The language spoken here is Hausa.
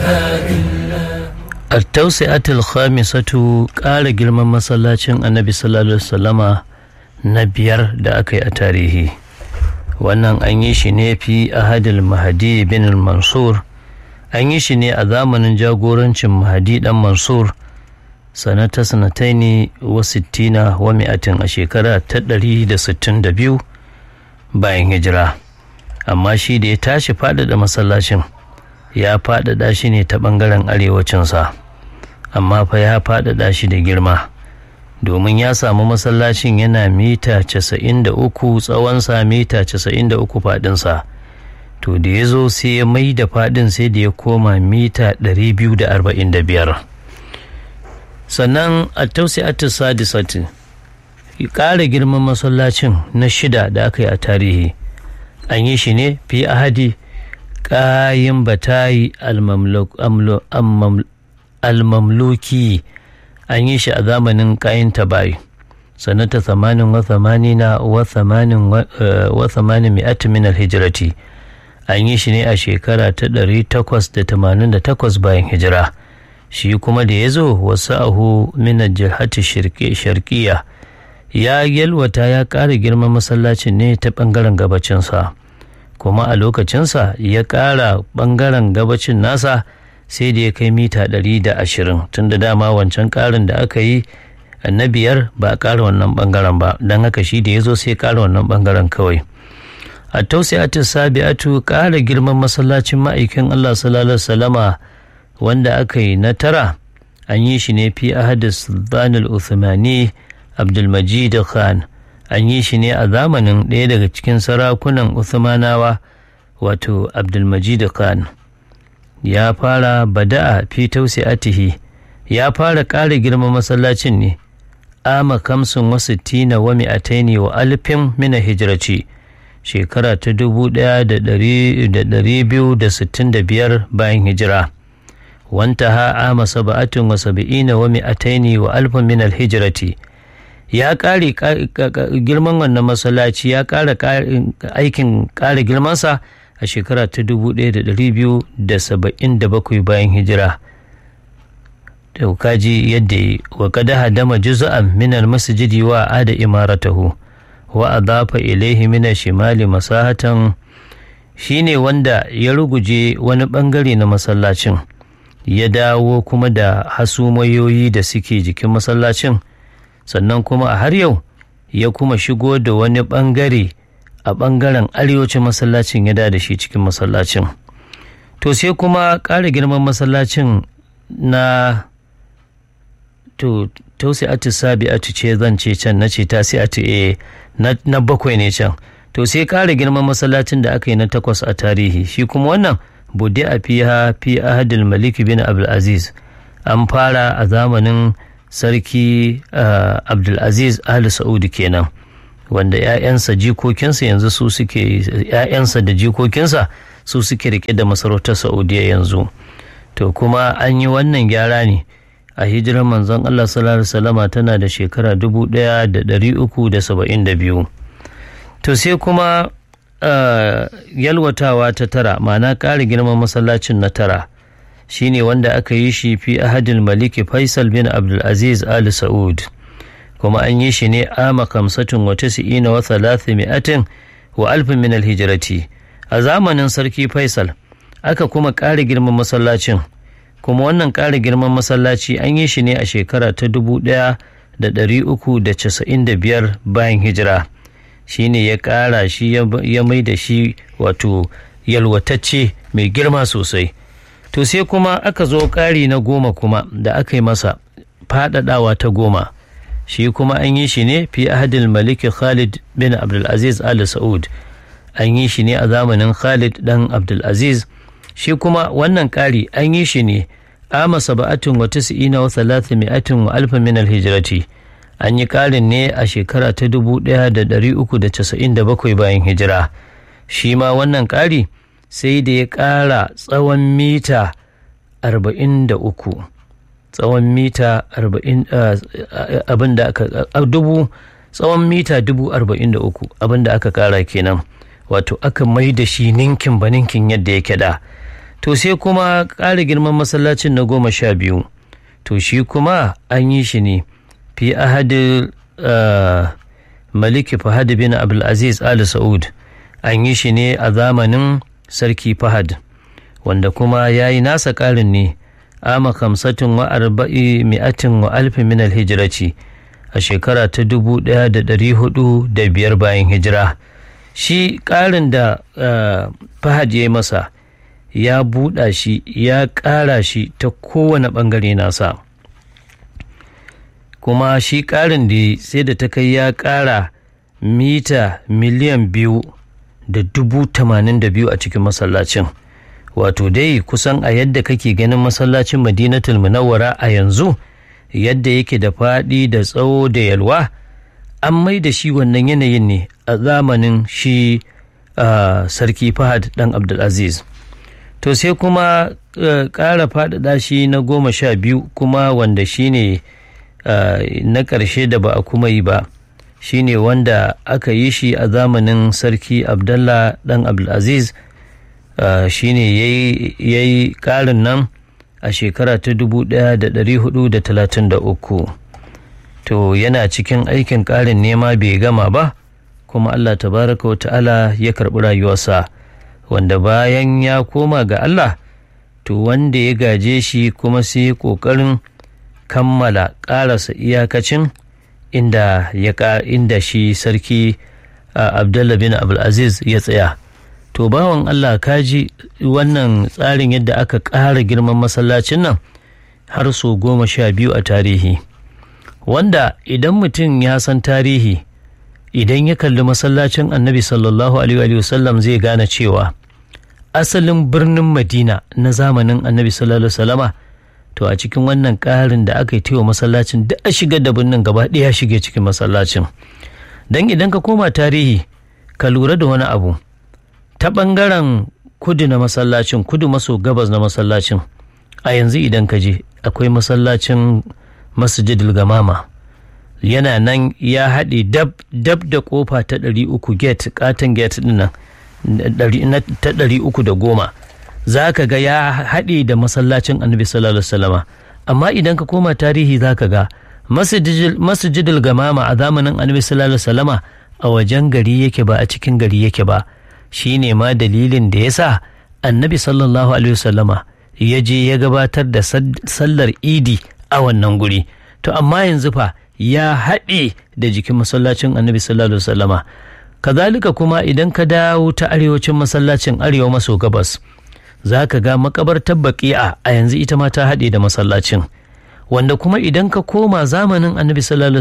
التوسعة الخامسة ƙara girman masallacin annabi sallallahu alaihi wasallama na biyar da aka yi a tarihi wannan an yi shi ne fi ahadil mahadi bin mansur an yi shi ne a zamanin jagorancin mahadi dan mansur sanata sanataini wa sittina wa mi'atin a shekara ta ɗari da sittin da biyu bayan hijira amma shi da ya tashi faɗaɗa masallacin ya faɗaɗa shi ne ta ɓangaren arewacinsa amma fa ya faɗaɗa shi da girma domin ya samu masallacin yana mita 93 tsawonsa mita 93 faɗinsa to da ya zo sai ya mai da faɗin sai da ya koma mita 245 sannan a tausiyatu sadisati ƙara girman masallacin na shida da aka yi a tarihi an yi shi ne fi ahadi ƙayin batayi almamluki an yi shi a zamanin ƙayin tabayi sanata thamanin wa thamanina wa thamanin mi'at min alhijrati an yi shi ne a shekara ta ɗari takwas da tamanin da takwas bayan hijira shi kuma da ya zo wasu ahu min jihati sharkiya ya yalwata ya ƙara girman masallacin ne ta ɓangaren gabacinsa kuma a lokacinsa ya ƙara ɓangaren gabacin nasa sai da ya kai mita ɗari da ashirin tun da dama wancan ƙarin da aka yi na biyar ba a ƙara wannan ɓangaren ba don haka shi da ya zo sai ƙara wannan ɓangaren kawai a tausiyatu sabi'atu ƙara girman masallacin ma'aikin allah sallallahu salama wanda aka yi na tara an yi shi ne fi ahadis sultanul uthmani abdulmajid khan an yi shi ne a zamanin ɗaya daga cikin sarakunan Uthmanawa wato Abdulmajid Khan ya fara bada'a fi tausi'atihi ya fara ƙara girman masallacin ne ama kamsin wasu tina wa mi'ataini wa alfin mina hijiraci shekara ta dubu ɗaya da ɗari biyu da sittin da biyar bayan hijira wanta ha ama saba'atin wa saba'ina wa mi'ataini wa alfin min hijirati ya ƙare girman wannan masallaci ya ƙara aikin ƙara girmansa a shekara ta 1277 bayan hijira da kaji yadda yi wa kada hadama juz'an min almasjidi wa ada imaratahu wa adafa ilaihi min shimali masahatan shine wanda ya ruguje wani bangare na masallacin ya dawo kuma da hasumayoyi da suke jikin masallacin sannan kuma a har yau ya kuma shigo da wani ɓangare a ɓangaren arewacin masallacin ya da shi cikin masallacin to sai kuma ƙara girman masallacin na to tausi'atu sabi'atu ce zan ce can na ce tasi'atu e na bakwai ne can to sai ƙara girman masallacin da aka yi na takwas a tarihi shi kuma wannan bude a fiha fi ahadul malik bin abdulaziz an fara a zamanin sarki uh, abdulaziz ali sa'udu kenan wanda 'ya'yansa jikokinsa yanzu su suke 'ya'yansa da jikokinsa su suke rike da masarautar saudiya yanzu to kuma an yi wannan gyara ne a hijirar manzon allah sallallahu salama tana da shekara 1372 to sai kuma uh, yalwatawa ta tara ma'ana ƙara girman masallacin na tara shine wanda aka yi shi fi ahadin maliki faisal bin abdulaziz ali sa'ud kuma an yi shi ne ama kamsatin wa tasi'ina wa mi'atin wa alfin min alhijirati a zamanin sarki faisal aka kuma ƙara girman masallacin kuma wannan ƙara girman masallaci an yi shi ne a shekara ta dubu ɗaya da ɗari uku da casa'in da biyar bayan hijira shine ya ƙara shi ya mai da shi wato yalwatacce mai girma sosai to sai kuma aka zo ƙari na goma kuma da aka yi masa faɗaɗawa ta goma shi kuma an yi shi ne fi ahadin maliki khalid bin abdulaziz ali sa'ud an yi shi ne a zamanin khalid dan abdulaziz shi kuma wannan ƙari an yi shi ne ama saba'atin wa tis'ina wa talatin mi'atin wa alfa min alhijrati an yi ƙarin ne a shekara ta dubu ɗaya da ɗari uku da casa'in da bakwai bayan hijira shi ma wannan ƙari sai da ya ƙara tsawon mita arba'in da uku tsawon mita arba'in abin da aka dubu tsawon mita dubu arba'in da uku abin da aka ƙara kenan wato aka mai da shi ninkin ba ninkin yadda yake da to sai kuma ƙara girman masallacin na goma sha biyu to shi kuma an yi shi ne fi ahadi maliki fahad bin abdulaziz ali sa'ud an yi shi ne a zamanin sarki fahad wanda kuma ya yi nasa ƙarin ne ama kamsatin wa arba'i mi'atin wa alfi min alhijiraci a shekara ta dubu ɗaya da ɗari hudu da biyar bayan hijira shi ƙarin da fahad ya yi masa ya buɗa shi ya ƙara shi ta kowane ɓangare nasa kuma shi ƙarin da sai da ta kai ya ƙara mita miliyan biyu da dubu tamanin da biyu a cikin masallacin wato dai kusan a yadda kake ganin masallacin madinatul munawwara a yanzu yadda yake da faɗi da tsawo da yalwa an mai da shi wannan yanayin ne a zamanin shi sarki fahad dan abdulaziz to sai kuma ƙara faɗaɗa shi na goma sha biyu kuma wanda shi ne na ƙarshe da ba a kuma yi ba shi ne wanda aka yi shi a zamanin sarki abdallah dan abdulaziz shi ne ya yi ƙarin nan a shekara ta 1433 to yana cikin aikin ƙarin nema bai gama ba kuma allah tabaraka wa ta'ala ya karɓi rayuwarsa wanda bayan ya koma ga allah to wanda ya gaje shi kuma sai ƙoƙarin kammala ƙarasa iyakacin inda ya inda shi sarki abdullah bin abdulaziz ya tsaya to bawan Allah kaji wannan tsarin yadda aka ƙara girman masallacin nan har so goma sha biyu a tarihi wanda idan mutum ya san tarihi idan ya kalli masallacin annabi sallallahu alaihi wasallam zai gane cewa asalin birnin madina na zamanin annabi sallallahu alaihi wasallama to a cikin wannan ƙarin da aka yi wa masallacin da a shiga da birnin gaba ɗaya shige cikin masallacin don idan ka koma tarihi ka lura da wani abu ta ɓangaren kudu na masallacin kudu maso gabas na masallacin a yanzu idan ka je akwai masallacin masjidil gamama yana nan ya haɗe dab dab da kofa ta ɗari uku gate katon gate ɗin nan ta ɗari uku da goma za ka ga ya haɗe da masallacin annabi sallallahu alaihi wasallama amma idan ka koma tarihi za ka ga masjidil gamama a zamanin annabi sallallahu alaihi wasallama a wajen gari yake ba a cikin gari yake ba shi ne ma dalilin da ya sa annabi sallallahu alaihi wasallama ya je ya gabatar da sallar idi a wannan guri to amma yanzu fa ya haɗe da jikin masallacin annabi sallallahu alaihi wasallama kazalika kuma idan ka dawo ta arewacin masallacin arewa maso gabas za ka ga makabartar baƙi'a a yanzu ita ma ta haɗe da masallacin wanda kuma idan ka koma zamanin annabi sallallahu